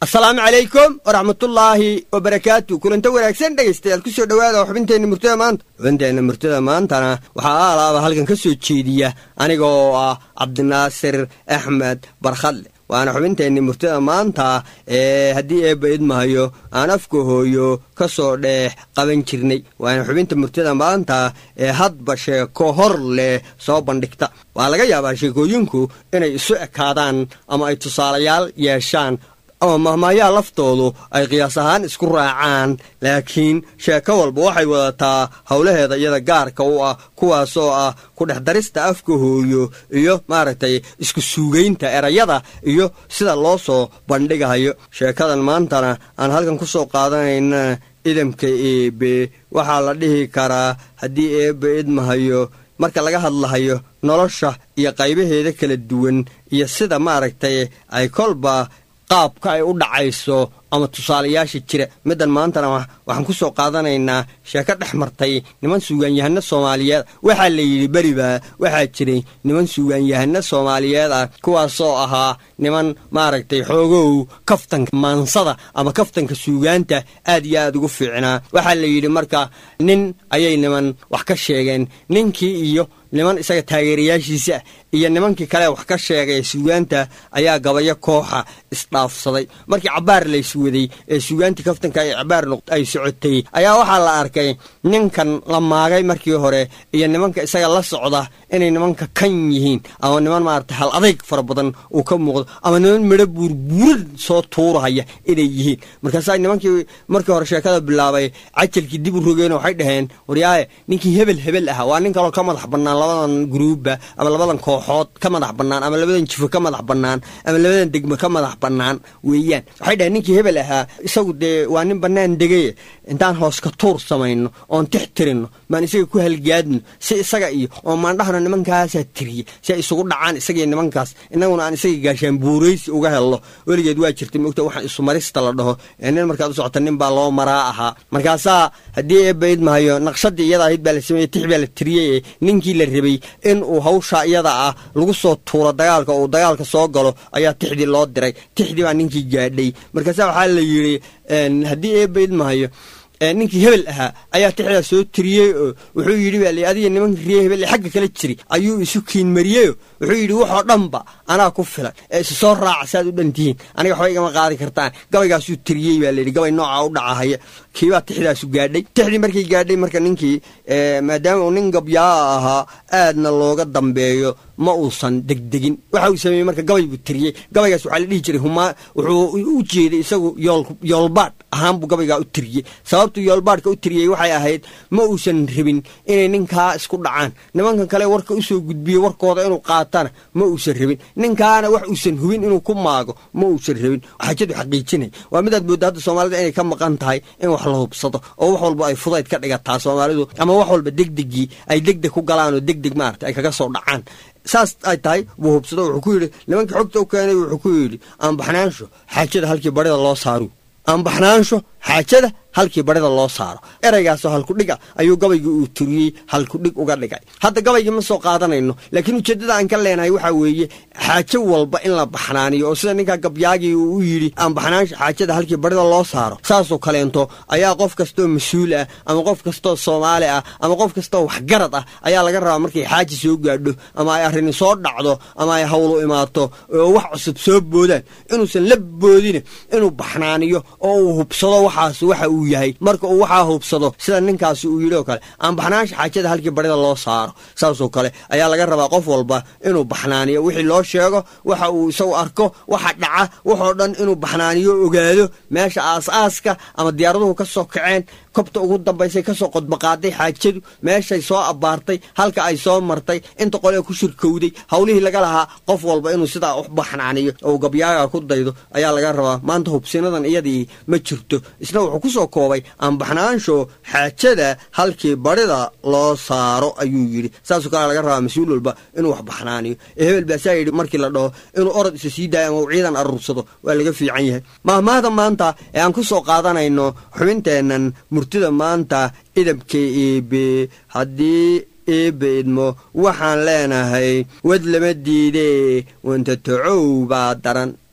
asalaamu calaykum waraxmatullaahi wabarakaatu kulanta wanaagsan dhegaystayaal ku soo dhowaada xubinteenna murtada maanta xubinteenna murtada maantana waxaa aalaaba halkan ka soo jeediya aniga oo ah cabdinaasir axmed barkhadle waana xubinteenni murtada maanta ee haddii eebba idmahayo aan afka hooyo ka soo dheex qaban jirnay waana xubinta murtada maanta ee hadba sheeko hor leh soo bandhigta waa laga yaabaa sheekooyinku inay isu ekaadaan ama ay tusaalayaal yeeshaan ama mahmaayaha laftoodu ay qiyaas ahaan isku raacaan laakiin sheeko walba waxay wadataa howlaheeda iyada gaarka u ah kuwaasoo ah ku dhex darista afka hooyo iyo maaragtay isku suugaynta erayada iyo sida loo soo bandhigayo sheekadan maantana aan halkan ku soo qaadanayna idamka eebe waxaa la dhihi karaa haddii eebbe idmahayo marka laga hadlahayo nolosha iyo qaybaheeda kala duwan iyo sida maaragtay ay kolba qaabka ay u dhacayso ama tusaalayaasha jira middan maantana waxaan ku soo qaadanaynaa sheeko dhex martay niman suugaanyahano soomaaliyeed waxaa la yidhi beriba waxaa jiray niman suugaanyahano soomaaliyeed ah kuwaasoo ahaa niman maaragtay xoogow kaftanka maansada ama kaftanka suugaanta aad iyo aad ugu fiicnaa waxaa la yidhi marka nin ayay niman wax ka sheegeen ninkii iyo niman isaga taageerayaashiisa iyo nimankii kale wax ka sheegay suugaanta ayaa gabayo kooxa isdhaafsaday markii cabaar layswaday ee suugaantii kaftanka ay cabaar ay socotay ayaa waxaa la arkay ninkan la maagay markii hore iyo nimanka isaga la socda inay nimanka kan yihiin ama niman maarata hal adayg fara badan uu ka muuqdo ama niman midho buurbuuran soo tuurahaya inay yihiin markaasaa nimankii markii hore sheekada bilaabay cajalkii dib u rogeen waxay dhaheen waryaaye ninkii hebel hebel ah waa nin kaloo ka madax bannaan labadan gruubba ama labadan kooxood ka madax bannaan ama labadan jifo ka madax bannaan ama labadan degmo ka madax bannaan weeyaan waxay dhaheen ninkii hebel ahaa isagu dee waa nin bannaan degay intaan hoos ka tuur samayno oon tix tirinno maan isaga ku halgaadno si isaga iyo oo maandhahna nimankaasaa tiriye si ay isugu dhacaan isagaiyo nimankaas innaguna aan isaga gaashaan buuraysi uga helno weligeed waa jirtay mogta waxaan isumarista la dhaho ee nin markaad u socota nin baa loo maraa ahaa markaasaa haddii eebba idmahayo naqshadii iyada ahayd baa la sameeyey tix baa la tiriyey ee ninkii la rabay in uu hawsha iyada ah lagu soo tuuro dagaalka uu dagaalka soo galo ayaa tixdii loo diray tixdii baa ninkii gaadhay markaasaa waxaa la yidhi haddii eebba idmahayo ninkii hebel ahaa ayaa tixdaa soo tiriyey oo wuxuu yidhi baa li adiga nimankii riye hebel ee xagga kala jiray ayuu isu kiinmariyeyoo wuxuu yidhi waxoo dhanba anaa ku filan ee isu soo raaca saaad u dhantihiin aniga waxba igama qaadi kartaan gabaygaasuu tiriyey baa layidhi gabay noocaa u dhacahaya kiibaa tixdaasu gaadhay tixdii markay gaadhay marka ninkii maadaama uu nin gabyaa ahaa aadna looga dambeeyo ma uusan degdegin waxa uu sameeyey marka gabay buu tiriyey gabaygaas waxaa la dhihi jiray humaa wuxuu u jeeday isagu yoolbaadh ahaan buu gabaygaa u tiriyey sababtuu yoolbaadhka u tiriyey waxay ahayd ma uusan rabin inay ninkaa isku dhacaan nimankan kale warka usoo gudbiye warkooda inuu qaatana ma uusan rabin ninkaana wax uusan hubin inuu ku maago ma uusan rabin xajadu xaqiijinay waa midaad moodda hadda soomaalida inay ka maqan tahay in wax la hubsado oo wax walba ay fudayd ka dhigataa soomaalidu ama wax walba degdegii ay degdeg ku galaan oo degdeg maarata ay kaga soo dhacaan saas ay tahay buu hubsado wuxuu ku yidhi nimankii xogta u keenay wuxuu ku yidhi aanbaxnaansho xaajada halkii barida loo saaru aanbaxnaansho xaajada halkii barida loo saaro eraygaasoo halkudhiga ayuu gabaygii uu turiyey halkudhig uga dhigay hadda gabaygii ma soo qaadanayno laakiin ujeeddada aan ka leenahay waxaa weeye xaajo walba in la baxnaaniyo oo sida ninkaa gabyaagii uu u yidhi aanbaxnaansho xaajada halkii barida loo saaro saasoo kaleento ayaa qof kastoo mas-uul ah ama qof kastoo soomaali ah ama qof kastoo waxgarad ah ayaa laga rabaa markay xaaji soo gaadho ama ay arrini soo dhacdo ama ay hawlu imaato oo wax cusub soo boodaan inuusan la boodine inuu baxnaaniyo oo uu hubsado waxaas waxa uu yahay marka uu waxaa hubsado sida ninkaasi uu yidhi oo kale aan baxnaansha xaajada halkii barida loo saaro saasoo kale ayaa laga rabaa qof walba inuu baxnaaniyo wixii loo sheego waxa uu isagu arko waxa dhaca waxoo dhan inuu baxnaaniyo ogaado meesha aas-aaska ama diyaaraduhu ka soo kaceen kobta ugu dambaysay kasoo qodbaqaaday xaajadu meeshay soo abbaartay halka ay soo martay inta qolee ku shirkowday howlihii laga lahaa qof walba inuu sidaa u baxnaaniyo oo gabyaaga ku daydo ayaa laga rabaa maanta hubsinadan iyadii ma jirto isna wuxuu ku soo koobay aanbaxnaansho xaajada halkii barida loo saaro ayuu yidhi saasoo kale laga rabaa mas-uul walba inuu wax baxnaaniyo ee hebel baasaa yidhi markii la dhaho inuu orod isa sii daayo ama uu ciidan aruursado waa laga fiican yahay mahmaahda maanta ee aan ku soo qaadanayno xubinteennan murtida maanta idabka eebe haddii eebbe idmo waxaan leenahay wad lama diidee wanta tacow baa daran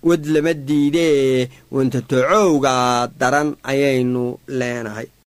wad lama diidee wantatocowga daran ayaynu leenahay